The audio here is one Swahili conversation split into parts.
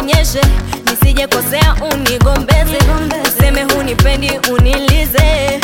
nionyeshe nisije kosea unigombeze useme hunipendi unilize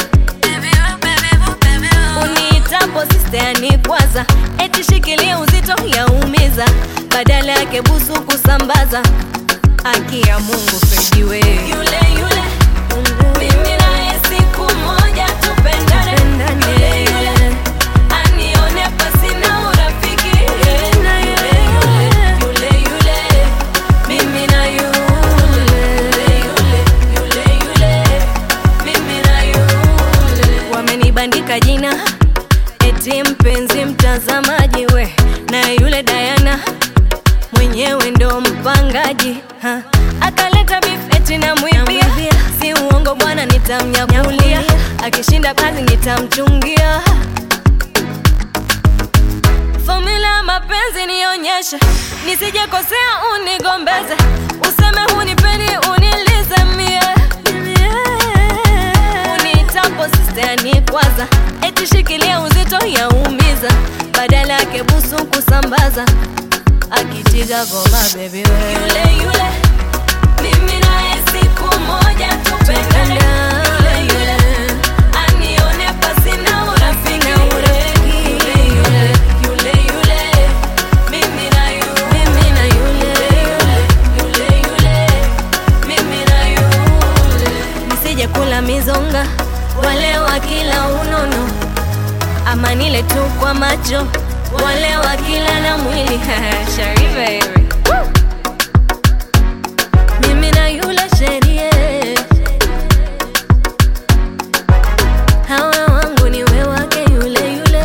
uniitapo sisteani kwanza eti shikilia uzito yaumiza badala yake busu kusambaza haki ya mungu fejiwe yule yule mimi naye siku moja tupendane yule yule anione pasina urafiki yule yule yule yule mimi na yule yule yule yule mimi na yule wamenibandika jina eti mpenzi mtazamaji we na yule Diana mwenyewe ndo mpangaji ha. akaleta beef eti namwibia si uongo bwana nitamnyakulia akishinda kazi nitamchungia Formula ya mapenzi nionyeshe, nisije kosea unigombeze, useme hunipendi unilize mie unitapo sistani kwanza, eti shikilia uzito yaumiza, badala yake busu kusambaza, akitiga goma baby we yule yule mimi naye siku moja tupendane yule yule anione pasina urafiki yule yule yule yule mimi na yule mimi na yule yule yule mimi na yule nisije kula mizonga wale wa kila unono ama nile tu kwa macho wale wa kila na mwili Shari baby mimi na yule sherie hawa wangu ni we wake yule yule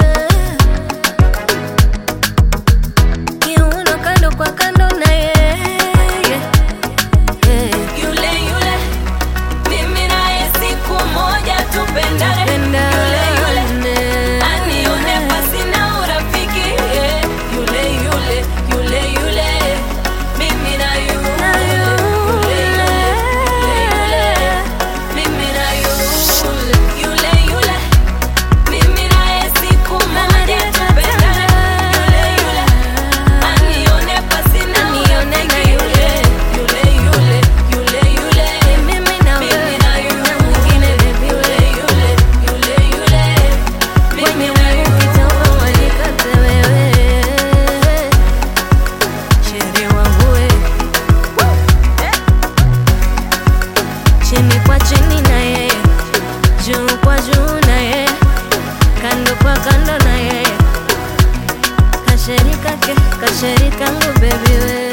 kiuno kando kwa kando na yeye yule yule mimi naye siku moja tupendane yule yule anione pasina urafiki yule yule yule yule mimi na yule yule yule mimi na yule yule yule mimi naye siku moja tupendane yule yule anione pasina urafiki yule yule yule yule yule mimi na mimi na yule mwingine baby yule yule yule yule mimi na yule kitambo wanikate wewe Sheri wangu we chini kwa chini na yeye juu kwa juu na yeye kando kwa kando na yeye kasheri kake kasheri kangu baby we